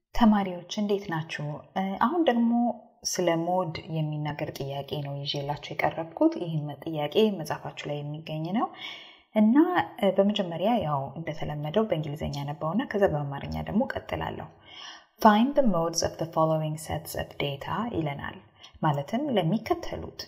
ተማሪዎች እንዴት ናችሁ? አሁን ደግሞ ስለ ሞድ የሚናገር ጥያቄ ነው ይዤላችሁ የቀረብኩት። ይህም ጥያቄ መጽሐፋችሁ ላይ የሚገኝ ነው እና በመጀመሪያ ያው እንደተለመደው በእንግሊዝኛ ነበውና ከዛ በአማርኛ ደግሞ ቀጥላለሁ። ፋይንድ the modes of the following sets of data ይለናል። ማለትም ለሚከተሉት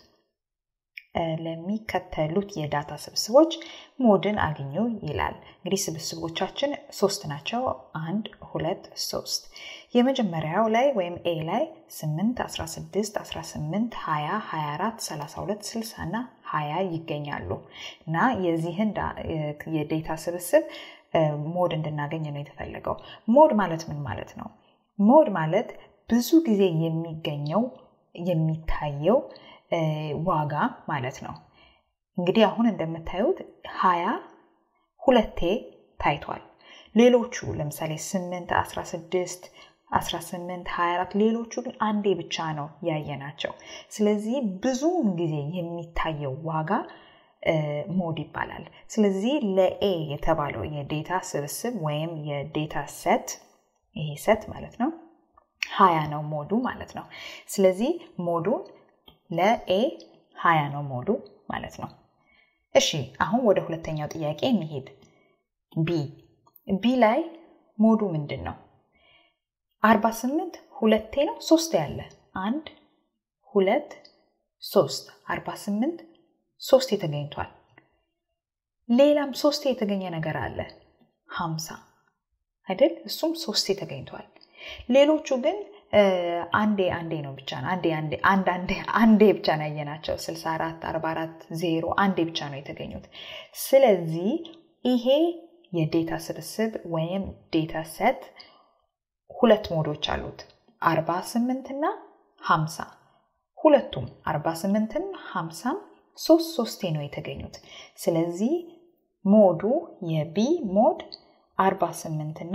ለሚከተሉት የዳታ ስብስቦች ሞድን አግኙ ይላል። እንግዲህ ስብስቦቻችን ሶስት ናቸው። አንድ፣ ሁለት፣ ሶስት። የመጀመሪያው ላይ ወይም ኤ ላይ 8፣ 16፣ 18፣ 20፣ 24፣ 32፣ 60 እና 20 ይገኛሉ እና የዚህን የዴታ ስብስብ ሞድ እንድናገኝ ነው የተፈለገው። ሞድ ማለት ምን ማለት ነው? ሞድ ማለት ብዙ ጊዜ የሚገኘው የሚታየው ዋጋ ማለት ነው። እንግዲህ አሁን እንደምታዩት ሀያ ሁለቴ ታይቷል። ሌሎቹ ለምሳሌ 8፣ 16፣ 18፣ 24 ሌሎቹ ግን አንዴ ብቻ ነው ያየናቸው። ስለዚህ ብዙውን ጊዜ የሚታየው ዋጋ ሞድ ይባላል። ስለዚህ ለኤ የተባለው የዴታ ስብስብ ወይም የዴታ ሴት ይሄ ሴት ማለት ነው ሀያ ነው ሞዱ ማለት ነው። ስለዚህ ሞዱን ለኤ ሀያ ነው ሞዱ ማለት ነው። እሺ አሁን ወደ ሁለተኛው ጥያቄ እንሄድ። ቢ ቢ ላይ ሞዱ ምንድን ነው? አርባ ስምንት ሁለቴ ነው ሶስት ያለ አንድ ሁለት ሶስት አርባ ስምንት ሶስት የተገኝቷል። ሌላም ሶስት የተገኘ ነገር አለ ሀምሳ አይደል? እሱም ሶስት ተገኝቷል። ሌሎቹ ግን አንዴ አንዴ ነው ብቻ ነው አንዴ አንዴ አንድ አንዴ አንዴ ብቻ ነው ያየናቸው 64 44 ዜሮ አንዴ ብቻ ነው የተገኙት። ስለዚህ ይሄ የዴታ ስብስብ ወይም ዴታ ሴት ሁለት ሞዶች አሉት 48 እና 50 ሁለቱም 48ም 50ም ሶስት ሶስቴ ነው የተገኙት። ስለዚህ ሞዱ የቢ ሞድ 48 እና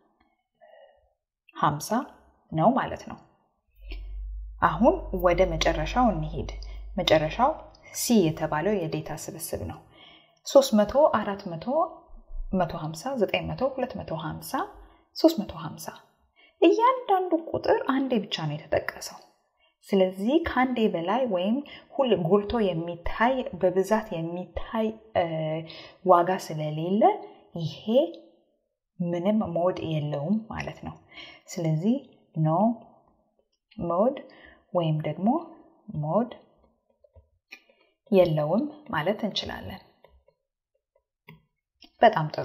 50 ነው ማለት ነው። አሁን ወደ መጨረሻው እንሄድ። መጨረሻው ሲ የተባለው የዴታ ስብስብ ነው። 300፣ 400፣ 150፣ 900፣ 250፣ 350 እያንዳንዱ ቁጥር አንዴ ብቻ ነው የተጠቀሰው። ስለዚህ ከአንዴ በላይ ወይም ሁል ጎልቶ የሚታይ በብዛት የሚታይ ዋጋ ስለሌለ ይሄ ምንም ሞድ የለውም ማለት ነው። ስለዚህ ኖ ሞድ ወይም ደግሞ ሞድ የለውም ማለት እንችላለን። በጣም ጥሩ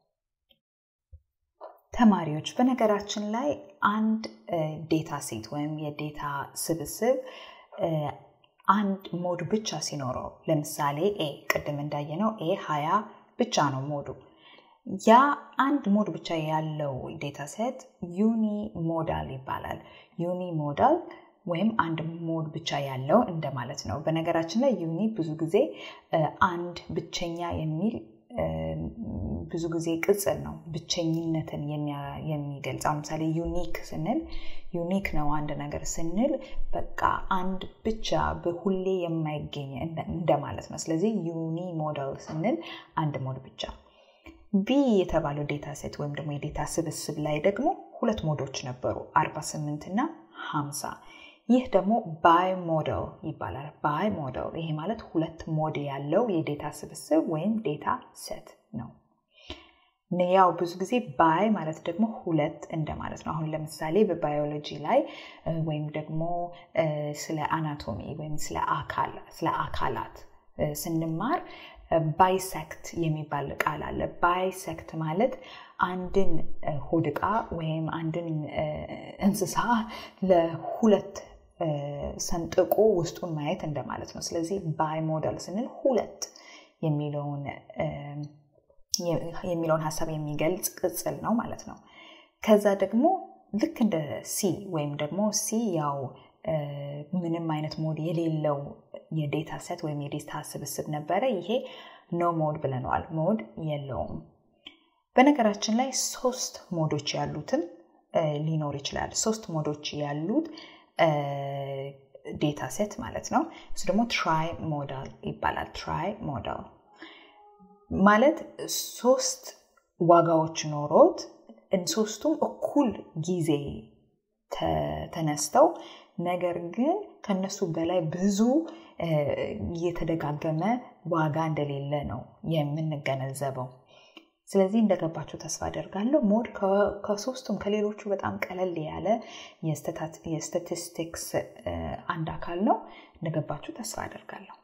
ተማሪዎች፣ በነገራችን ላይ አንድ ዴታ ሴት ወይም የዴታ ስብስብ አንድ ሞድ ብቻ ሲኖረው ለምሳሌ ኤ ቅድም እንዳየነው ኤ ሀያ ብቻ ነው ሞዱ ያ አንድ ሞድ ብቻ ያለው ዴታ ሴት ዩኒ ሞዳል ይባላል። ዩኒ ሞዳል ወይም አንድ ሞድ ብቻ ያለው እንደማለት ነው። በነገራችን ላይ ዩኒ ብዙ ጊዜ አንድ ብቸኛ የሚል ብዙ ጊዜ ቅጽል ነው፣ ብቸኝነትን የሚገልጽ አሁን ምሳሌ ዩኒክ ስንል ዩኒክ ነው አንድ ነገር ስንል በቃ አንድ ብቻ በሁሌ የማይገኝ እንደማለት ነው። ስለዚህ ዩኒ ሞዳል ስንል አንድ ሞድ ብቻ ቢ የተባለው ዴታ ሴት ወይም ደግሞ የዴታ ስብስብ ላይ ደግሞ ሁለት ሞዶች ነበሩ 48 እና 50 ይህ ደግሞ ባይ ሞዴል ይባላል ባይ ሞዴል ይሄ ማለት ሁለት ሞድ ያለው የዴታ ስብስብ ወይም ዴታ ሴት ነው ያው ብዙ ጊዜ ባይ ማለት ደግሞ ሁለት እንደማለት ነው አሁን ለምሳሌ በባዮሎጂ ላይ ወይም ደግሞ ስለ አናቶሚ ወይም ስለ አካላት ስንማር ባይሰክት የሚባል ቃል አለ። ባይሰክት ማለት አንድን ሆድ ዕቃ ወይም አንድን እንስሳ ለሁለት ሰንጥቆ ውስጡን ማየት እንደማለት ነው። ስለዚህ ባይ ሞዴል ስንል ሁለት የሚለውን ሀሳብ የሚገልጽ ቅጽል ነው ማለት ነው። ከዛ ደግሞ ልክ እንደ ሲ ወይም ደግሞ ሲ ያው ምንም አይነት ሞድ የሌለው የዴታ ሴት ወይም የዴታ ስብስብ ነበረ። ይሄ ኖ ሞድ ብለነዋል። ሞድ የለውም። በነገራችን ላይ ሶስት ሞዶች ያሉትም ሊኖር ይችላል። ሶስት ሞዶች ያሉት ዴታ ሴት ማለት ነው። እሱ ደግሞ ትራይ ሞዳል ይባላል። ትራይ ሞዳል ማለት ሶስት ዋጋዎች ኖሮት ሶስቱም እኩል ጊዜ ተነስተው ነገር ግን ከነሱ በላይ ብዙ የተደጋገመ ዋጋ እንደሌለ ነው የምንገነዘበው። ስለዚህ እንደገባችሁ ተስፋ አደርጋለሁ። ሞድ ከሶስቱም ከሌሎቹ በጣም ቀለል ያለ የስታቲስቲክስ አንድ አካል ነው። እንደገባችሁ ተስፋ አደርጋለሁ።